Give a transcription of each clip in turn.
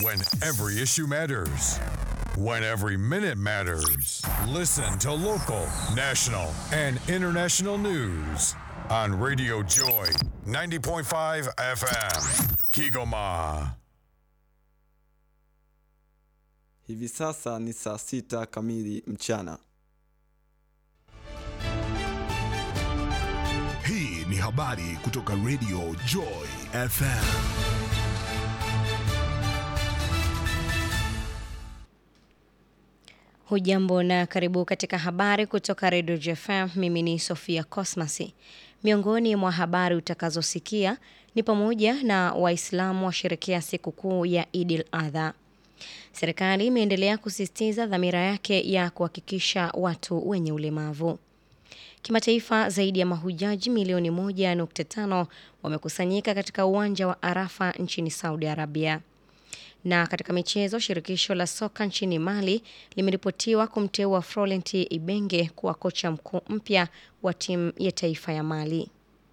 When every issue matters. When every minute matters. Listen to local, national, and international news on Radio Joy 90.5 FM. Kigoma. Hivi sasa ni saa sita kamili mchana. Hii ni habari kutoka Radio Joy FM. Hujambo na karibu katika habari kutoka Radio JFM. Mimi ni Sofia Cosmasi. Miongoni mwa habari utakazosikia ni pamoja na Waislamu washerekea sikukuu ya Idil Adha. Serikali imeendelea kusisitiza dhamira yake ya kuhakikisha watu wenye ulemavu. Kimataifa, zaidi ya mahujaji milioni 1.5 wamekusanyika katika uwanja wa Arafa nchini Saudi Arabia. Na katika michezo, shirikisho la soka nchini Mali limeripotiwa kumteua Florent Ibenge kuwa kocha mkuu mpya wa timu ya taifa ya Mali.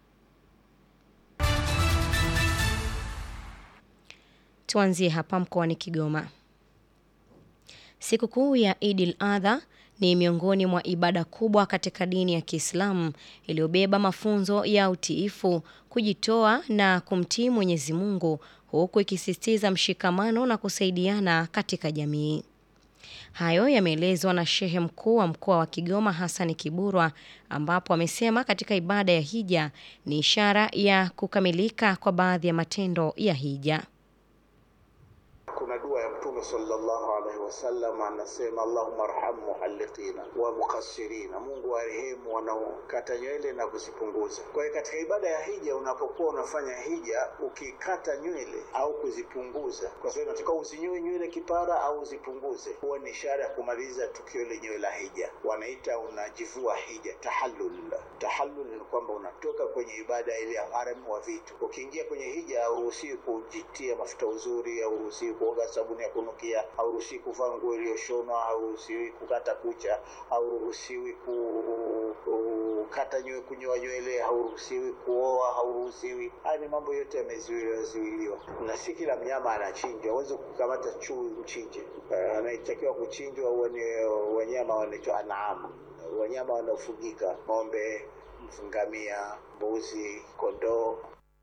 Tuanzie hapa mkoani Kigoma. Sikukuu ya Idil Adha ni miongoni mwa ibada kubwa katika dini ya Kiislamu iliyobeba mafunzo ya utiifu, kujitoa na kumtii Mwenyezi Mungu huku ikisisitiza mshikamano na kusaidiana katika jamii. Hayo yameelezwa na Shehe Mkuu wa Mkoa wa Kigoma Hassan Kiburwa ambapo amesema katika ibada ya hija ni ishara ya kukamilika kwa baadhi ya matendo ya hija. Kuna dua ya Mtume sallallahu alaihi wasallam anasema, Allahumma arham muhalliqina wa muqassirina, Mungu warehemu wanaokata nywele na kuzipunguza. Kwa hiyo katika ibada ya hija, unapokuwa unafanya hija, ukikata nywele au kuzipunguza, kwa sababu unataka uzinyoe nywele kipara au uzipunguze, huwa ni ishara ya kumaliza tukio lenyewe la hija. Wanaita unajivua hija, tahallul. Tahallul ni kwamba unatoka kwenye ibada ile ya gharam wa vitu. Ukiingia kwenye hija, hauruhusiwi kujitia mafuta uzuri, hauruhusiwi kuoga sabuni ya kunukia, hauruhusiwi kuvaa nguo iliyoshonwa, hauruhusiwi kukata kucha, hauruhusiwi kukata nywele, kunyoa nywele, hauruhusiwi kuoa, hauruhusiwi. Haya ni mambo yote yamezuiliwa, na si kila mnyama anachinjwa. Huwezi kukamata chui mchinje. Uh, anayetakiwa kuchinjwa huwa ni wanyama wanaitwa anaamu, wanyama wanaofugika: ng'ombe, ngamia, mbuzi, kondoo.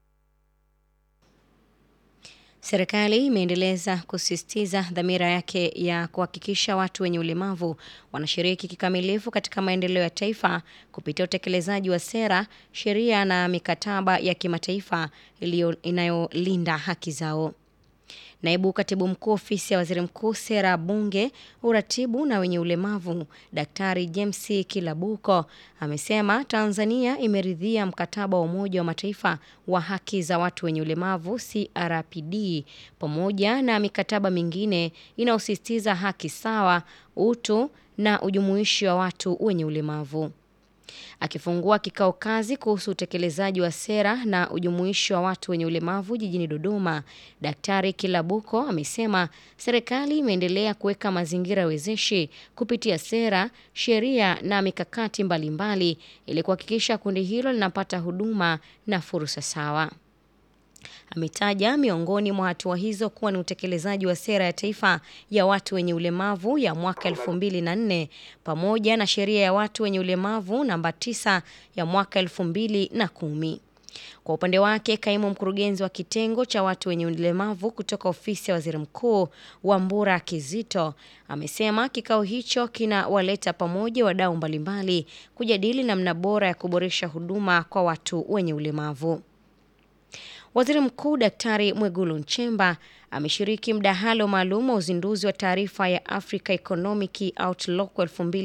Serikali imeendeleza kusisitiza dhamira yake ya kuhakikisha watu wenye ulemavu wanashiriki kikamilifu katika maendeleo ya taifa kupitia utekelezaji wa sera, sheria na mikataba ya kimataifa inayolinda haki zao. Naibu Katibu Mkuu Ofisi ya Waziri Mkuu, Sera, Bunge, Uratibu na wenye ulemavu, Daktari James Kilabuko amesema Tanzania imeridhia mkataba wa Umoja wa Mataifa wa haki za watu wenye ulemavu CRPD pamoja na mikataba mingine inayosisitiza haki sawa, utu na ujumuishi wa watu wenye ulemavu. Akifungua kikao kazi kuhusu utekelezaji wa sera na ujumuishi wa watu wenye ulemavu jijini Dodoma, Daktari Kilabuko amesema serikali imeendelea kuweka mazingira wezeshi kupitia sera, sheria na mikakati mbalimbali ili kuhakikisha kundi hilo linapata huduma na fursa sawa. Ametaja miongoni mwa hatua hizo kuwa ni utekelezaji wa sera ya taifa ya watu wenye ulemavu ya mwaka elfu mbili na nne pamoja na sheria ya watu wenye ulemavu namba tisa ya mwaka elfu mbili na kumi. Kwa upande wake, kaimu mkurugenzi wa kitengo cha watu wenye ulemavu kutoka ofisi ya waziri mkuu Wambura Kizito amesema kikao hicho kinawaleta pamoja wadau mbalimbali kujadili namna bora ya kuboresha huduma kwa watu wenye ulemavu. Waziri Mkuu Daktari Mwigulu Nchemba ameshiriki mdahalo maalum wa uzinduzi wa taarifa ya Africa Economic Outlook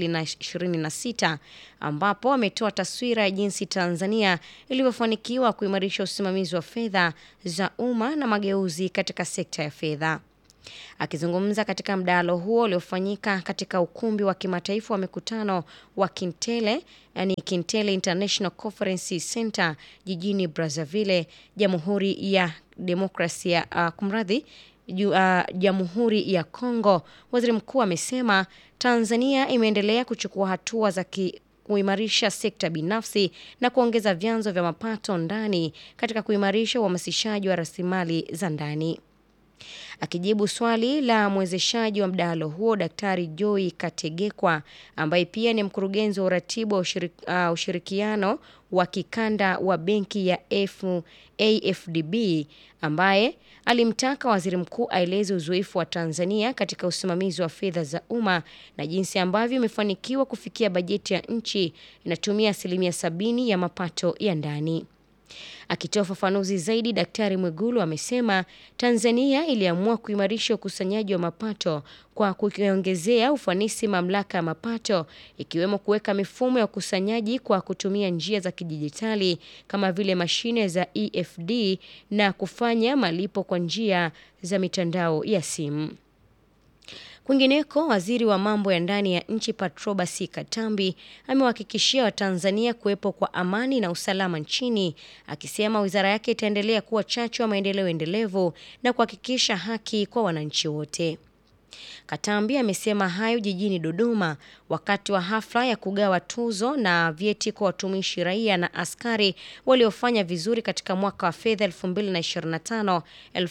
2026 ambapo ametoa taswira ya jinsi Tanzania ilivyofanikiwa kuimarisha usimamizi wa fedha za umma na mageuzi katika sekta ya fedha. Akizungumza katika mdahalo huo uliofanyika katika ukumbi wa kimataifa wa mikutano wa Kintele, yani Kintele International Conference Center jijini Brazzaville, Jamhuri ya Demokrasia uh, kumradhi Jamhuri uh, ya Kongo, waziri mkuu amesema Tanzania imeendelea kuchukua hatua za ki kuimarisha sekta binafsi na kuongeza vyanzo vya mapato ndani katika kuimarisha uhamasishaji wa rasilimali za ndani. Akijibu swali la mwezeshaji wa mdahalo huo, Daktari Joy Kategekwa ambaye pia ni mkurugenzi wa uratibu wa ushirik, uh, ushirikiano wa kikanda wa benki ya F, AFDB ambaye alimtaka waziri mkuu aeleze uzoefu wa Tanzania katika usimamizi wa fedha za umma na jinsi ambavyo imefanikiwa kufikia bajeti ya nchi inatumia asilimia sabini ya mapato ya ndani. Akitoa ufafanuzi zaidi, Daktari Mwigulu amesema Tanzania iliamua kuimarisha ukusanyaji wa mapato kwa kukiongezea ufanisi mamlaka ya mapato, ikiwemo kuweka mifumo ya ukusanyaji kwa kutumia njia za kidijitali kama vile mashine za EFD na kufanya malipo kwa njia za mitandao ya simu. Kwingineko, waziri wa mambo ya ndani ya nchi Patrobas Katambi amewahakikishia Watanzania kuwepo kwa amani na usalama nchini, akisema wizara yake itaendelea kuwa chachu ya maendeleo endelevu na kuhakikisha haki kwa wananchi wote. Katambi amesema hayo jijini Dodoma wakati wa hafla ya kugawa tuzo na vyeti kwa watumishi raia na askari waliofanya vizuri katika mwaka wa fedha 2025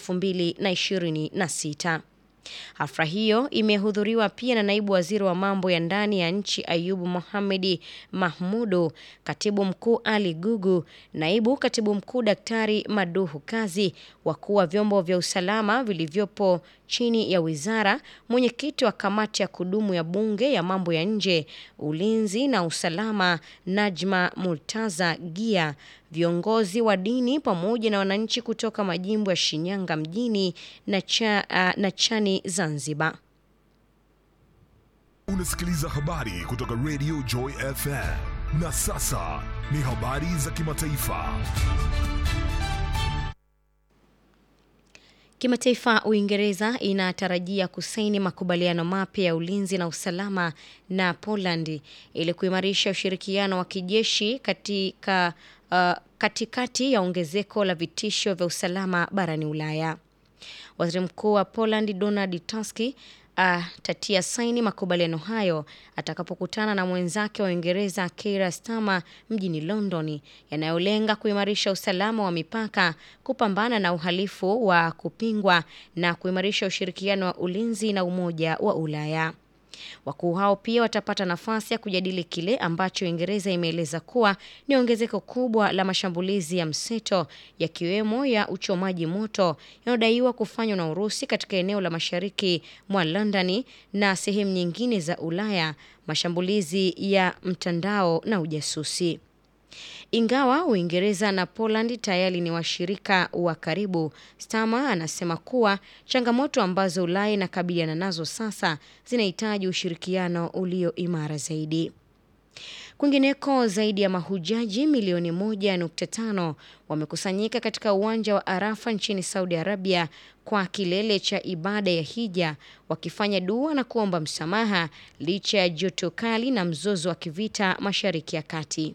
2026. Hafla hiyo imehudhuriwa pia na naibu waziri wa mambo ya ndani ya nchi Ayubu Mohamedi Mahmudu, katibu mkuu Ali Gugu, naibu katibu mkuu Daktari Maduhu Kazi, wakuu wa vyombo vya usalama vilivyopo chini ya wizara, mwenyekiti wa kamati ya kudumu ya bunge ya mambo ya nje, ulinzi na usalama Najma Murtaza Gia, viongozi wa dini pamoja na wananchi kutoka majimbo ya Shinyanga mjini na, cha, uh, na Chani Zanzibar. Unasikiliza habari kutoka Radio Joy FM. Na sasa ni habari za kimataifa. Kimataifa, Uingereza inatarajia kusaini makubaliano mapya ya ulinzi na usalama na Poland ili kuimarisha ushirikiano wa kijeshi katika uh, katikati ya ongezeko la vitisho vya usalama barani Ulaya. Waziri Mkuu wa Poland Donald Tusk atatia uh, saini makubaliano hayo atakapokutana na mwenzake wa Uingereza Keir Starmer mjini London, yanayolenga kuimarisha usalama wa mipaka, kupambana na uhalifu wa kupingwa na kuimarisha ushirikiano wa ulinzi na Umoja wa Ulaya. Wakuu hao pia watapata nafasi ya kujadili kile ambacho Uingereza imeeleza kuwa ni ongezeko kubwa la mashambulizi ya mseto yakiwemo ya uchomaji moto yanayodaiwa kufanywa na Urusi katika eneo la mashariki mwa Londoni na sehemu nyingine za Ulaya, mashambulizi ya mtandao na ujasusi. Ingawa Uingereza na Poland tayari ni washirika wa karibu, Starmer anasema kuwa changamoto ambazo Ulaya inakabiliana nazo sasa zinahitaji ushirikiano ulio imara zaidi. Kwingineko, zaidi ya mahujaji milioni moja nukta tano wamekusanyika katika uwanja wa Arafa nchini Saudi Arabia kwa kilele cha ibada ya hija, wakifanya dua na kuomba msamaha licha ya joto kali na mzozo wa kivita Mashariki ya Kati.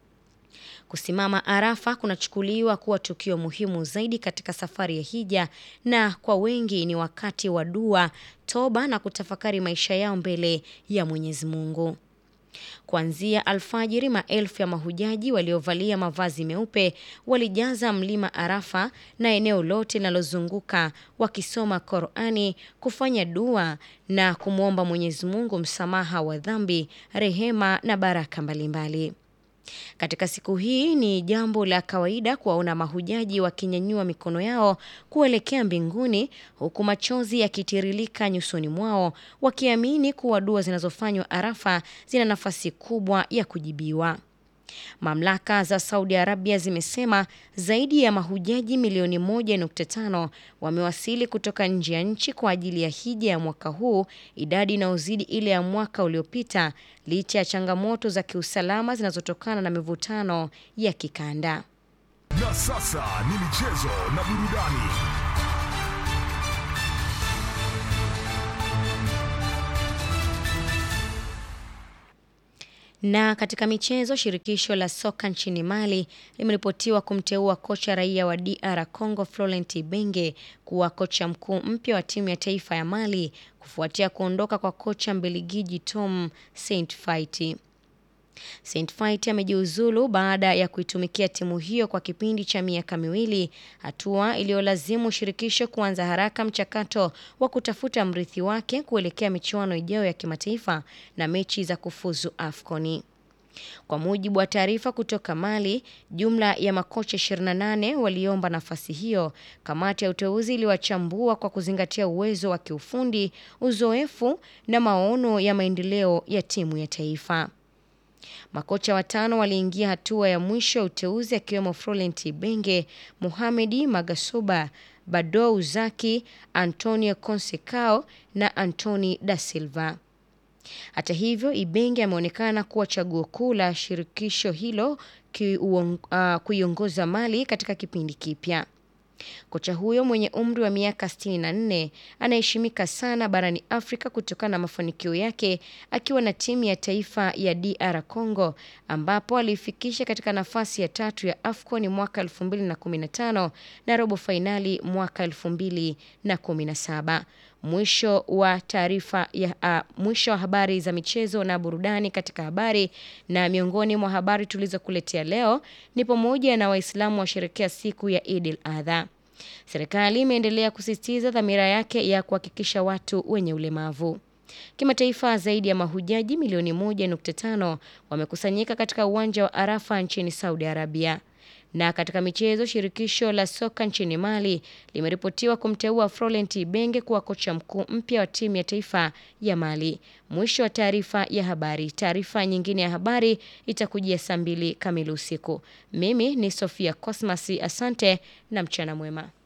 Kusimama Arafa kunachukuliwa kuwa tukio muhimu zaidi katika safari ya hija, na kwa wengi ni wakati wa dua, toba na kutafakari maisha yao mbele ya Mwenyezi Mungu. Kuanzia alfajiri, maelfu ya mahujaji waliovalia mavazi meupe walijaza mlima Arafa na eneo lote linalozunguka wakisoma Qur'ani, kufanya dua na kumwomba Mwenyezi Mungu msamaha wa dhambi, rehema na baraka mbalimbali. Katika siku hii ni jambo la kawaida kuwaona mahujaji wakinyanyua mikono yao kuelekea mbinguni huku machozi yakitiririka nyusoni mwao wakiamini kuwa dua zinazofanywa Arafa zina nafasi kubwa ya kujibiwa. Mamlaka za Saudi Arabia zimesema zaidi ya mahujaji milioni moja nukta tano wamewasili kutoka nje ya nchi kwa ajili ya hija ya mwaka huu, idadi inayozidi ile ya mwaka uliopita, licha ya changamoto za kiusalama zinazotokana na mivutano ya kikanda. Na sasa ni michezo na burudani. Na katika michezo, shirikisho la soka nchini Mali limeripotiwa kumteua kocha raia wa DR Congo Florent Ibenge kuwa kocha mkuu mpya wa timu ya taifa ya Mali kufuatia kuondoka kwa kocha Mbeligiji Tom Saintfiet. Saint Fight amejiuzulu baada ya kuitumikia timu hiyo kwa kipindi cha miaka miwili, hatua iliyolazimu shirikisho kuanza haraka mchakato wa kutafuta mrithi wake kuelekea michuano ijayo ya kimataifa na mechi za kufuzu AFCON. Kwa mujibu wa taarifa kutoka Mali, jumla ya makocha 28 waliomba nafasi hiyo. Kamati ya uteuzi iliwachambua kwa kuzingatia uwezo wa kiufundi, uzoefu na maono ya maendeleo ya timu ya taifa. Makocha watano waliingia hatua ya mwisho ya uteuzi akiwemo Florent Ibenge, Mohamedi Magasuba, Badou Zaki, Antonio Consecao na Antoni da Silva. Hata hivyo, Ibenge ameonekana kuwa chaguo kuu la shirikisho hilo uh, kuiongoza Mali katika kipindi kipya. Kocha huyo mwenye umri wa miaka 64 anaheshimika sana barani Afrika kutokana na mafanikio yake akiwa na timu ya taifa ya DR Congo ambapo aliifikisha katika nafasi ya tatu ya AFCON mwaka 2015 na robo fainali mwaka 2017. Mwisho wa taarifa ya uh, mwisho wa habari za michezo na burudani katika habari. Na miongoni mwa habari tulizokuletea leo ni pamoja na Waislamu washerekea siku ya Idil Adha. Serikali imeendelea kusisitiza dhamira yake ya kuhakikisha watu wenye ulemavu. Kimataifa, zaidi ya mahujaji milioni 1.5 wamekusanyika katika uwanja wa Arafa nchini Saudi Arabia. Na katika michezo, shirikisho la soka nchini Mali limeripotiwa kumteua Florent Ibenge kuwa kocha mkuu mpya wa timu ya taifa ya Mali. Mwisho wa taarifa ya habari. Taarifa nyingine ya habari itakujia saa mbili kamili usiku. Mimi ni Sofia Cosmas, asante na mchana mwema.